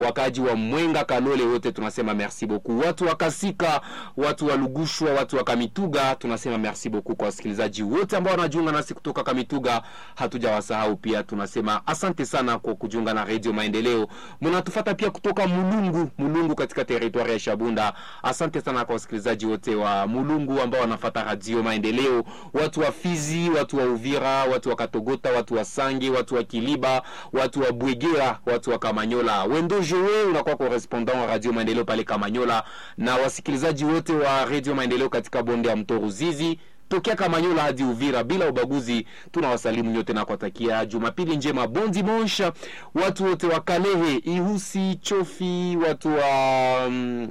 wakaji wa Mwenga Kalole wote tunasema merci beaucoup. Watu wa Kasika, watu wa Lugushwa, watu wa Kamituga tunasema merci beaucoup kwa wasikilizaji wote ambao wanajiunga nasi kutoka Kamituga, hatujawasahau pia. Tunasema asante sana kwa kujiunga na Radio Maendeleo. Mnatufata pia kutoka Mulungu, Mulungu katika teritwari ya Shabunda. Asante sana kwa wasikilizaji wote wa Mulungu ambao wanafata Radio Maendeleo, watu wa Fizi, watu wa Uvira, watu wa Katogota, watu wa Sange, watu wa Kiliba, watu wa Bwegera, watu wa Kamanyola. Wendo Joe unakuwa correspondant wa Radio Maendeleo pale Kamanyola, na wasikilizaji wote wa Radio Maendeleo katika bonde ya mto Ruzizi tokea Kamanyola hadi Uvira bila ubaguzi, tunawasalimu nyote na kuwatakia Jumapili njema, bon dimanche. Watu wote wa Kalehe, Ihusi, Chofi, watu wa mm,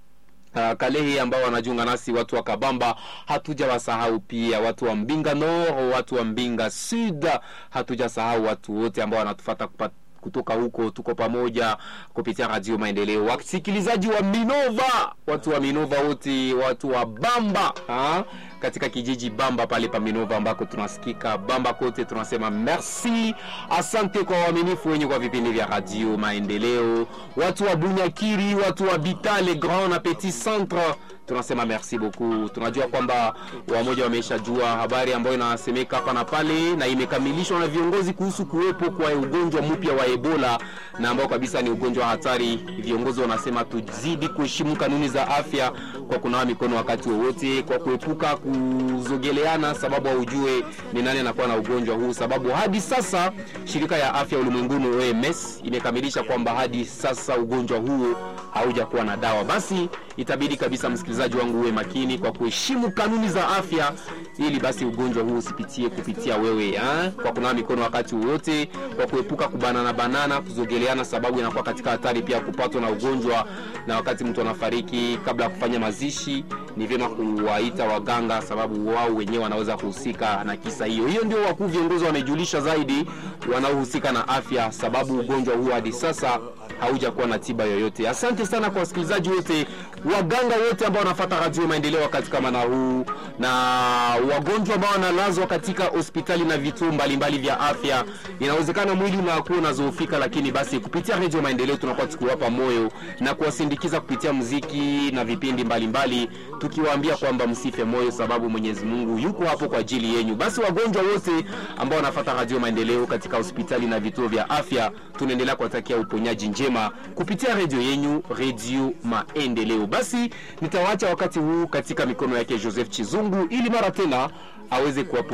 Uh, Kalehe ambao wanajiunga nasi, watu wa Kabamba hatujawasahau pia, watu wa Mbinga Nord, watu wa Mbinga Sud hatujasahau watu wote ambao wanatufata kupata kutoka huko tuko pamoja kupitia Radio Maendeleo. Wasikilizaji wa Minova, watu wa Minova wote, watu wa Bamba ha? katika kijiji Bamba pale pa Minova ambako tunasikika Bamba kote, tunasema merci, asante kwa waaminifu wenye kwa vipindi vya Radio Maendeleo. Watu wa Bunyakiri, watu wa Bitale Grand na Petit Centre tunasema merci beaucoup. Tunajua kwamba wamoja wameshajua habari ambayo inasemeka hapa na pale na imekamilishwa na viongozi kuhusu kuwepo kwa ugonjwa mpya wa Ebola na ambao kabisa ni ugonjwa wa hatari. Viongozi wanasema tuzidi kuheshimu kanuni za afya kwa kunawa mikono wakati wowote, kwa kuepuka kuzogeleana, sababu haujue ni nani anakuwa na ugonjwa huu, sababu hadi sasa shirika ya afya ulimwenguni OMS imekamilisha kwamba hadi sasa ugonjwa huu haujakuwa na dawa. Basi itabidi kabisa msikilizaji wangu uwe makini kwa kuheshimu kanuni za afya, ili basi ugonjwa huu usipitie kupitia wewe ha? kwa kunawa mikono wakati wowote, kwa kuepuka kubanana banana, kuzogeleana, sababu inakuwa katika hatari pia kupatwa na ugonjwa. Na wakati mtu anafariki, kabla ya kufanya mazishi, ni vyema kuwaita waganga, sababu wao wenyewe wanaweza kuhusika na kisa hiyo. Hiyo ndio wakuu viongozi wamejulisha zaidi, wanaohusika na afya, sababu ugonjwa huu hadi sasa haujakuwa na tiba yoyote. Asante sana kwa wasikilizaji wote, waganga wote ambao wanafuata Radio Maendeleo wakati kama na huu, na wagonjwa ambao wanalazwa katika hospitali na vituo mbalimbali vya afya. Inawezekana mwili unakuwa unazoofika, lakini basi kupitia Radio Maendeleo tunakuwa tukiwapa moyo na kuwasindikiza kupitia muziki na vipindi mbalimbali, tukiwaambia kwamba msife moyo, sababu Mwenyezi Mungu yuko hapo kwa ajili yenu. Basi wagonjwa wote ambao wanafuata Radio Maendeleo katika hospitali na vituo vya afya, tunaendelea kuwatakia uponyaji njema kupitia redio yenyu redio Maendeleo. Basi nitawaacha wakati huu katika mikono yake Joseph Chizungu ili mara tena aweze kuwapu